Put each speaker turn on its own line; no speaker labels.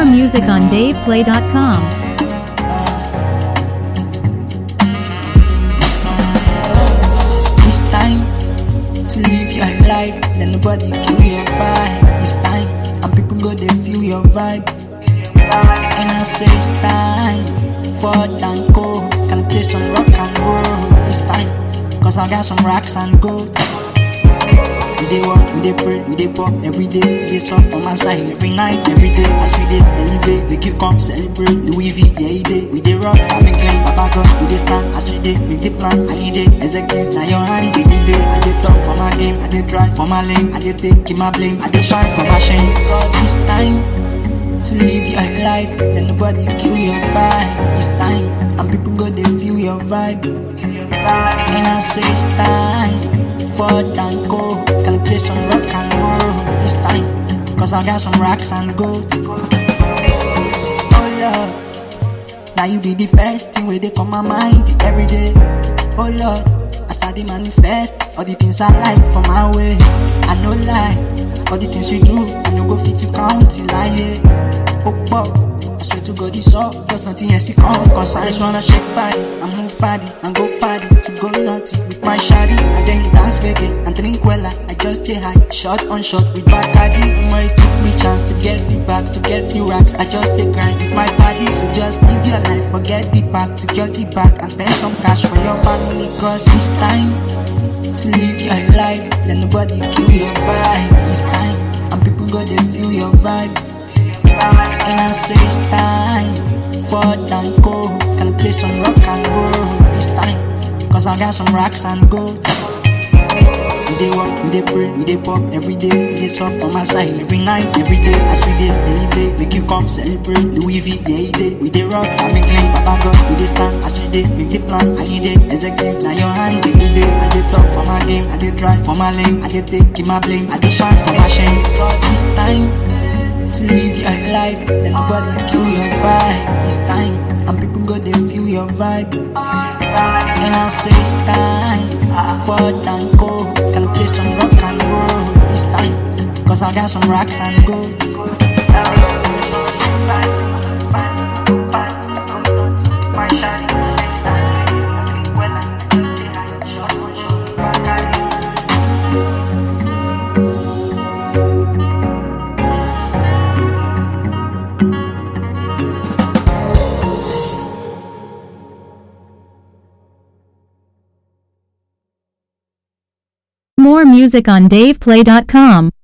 music on DavePlay.com.
It's time to live your life. Let nobody kill your vibe. It's time, and people go they feel your vibe. And I say it's time for Danko. Can play some rock and roll. It's time, cause I got some rocks and gold. We dey work, we dey pray, we dey pop every day. We dey soft on my side every night, every day. As we dey elevate, we keep come celebrate. Louis V, yeah, he dey. We dey rock, having clean, Papa God, we dey stand. As we dey, make the plan, I dey execute. Now your hand, every day. I dey talk for my game, I dey drive for my lane, I dey take keep my blame, I dey shine for my shame. Cause it's time to live your life. Let nobody kill your vibe. It's time, and people go they feel your vibe. And I say it's time for Danko. Can play some rock and roll. It's time, cause I got some rocks and gold. Oh Lord, now you be the first thing where they come my mind every day. Oh Lord, as I dey manifest all the things I like for my way. I no lie, all the things you do, I no go fit to count till I hear. Oh, Bob. I swear to God, it's all just nothing else to come. Cause I just wanna shake body and move body and go party to go naughty with my shawty. And then dance reggae and drink wella. I just get high, shot on shot with Bacardi. And my took me chance to get the bags, to get the racks. I just take grind with my party. So just live your life, forget the past, secure the back and spend some cash for your family. Cause it's time to live your life. Let nobody kill your vibe. It's time, and people go they feel your vibe. And I say it's time for Danko. Can play some rock and roll. It's time, cause I got some rocks and gold. We dey work, we dey pray, we dey pop every day. We dey soft on my side every night, every day. As we dey elevate, make you come celebrate. Louis V, yeah, he dey. We dey rock, having clean, Papa God, we dey stand. As we dey make the plan, I he dey execute. Now your hand, yeah, he dey. I dey talk for my game, I dey drive for my lane, I dey take keep my blame, I dey shine for my shame. Cause it's time to live your life. Let nobody kill your vibe. It's time, and people go they feel your vibe. And I say it's time for Danko. Can play some rock and roll. It's time, cause I got some rocks and gold.
More music on DavePlay.com.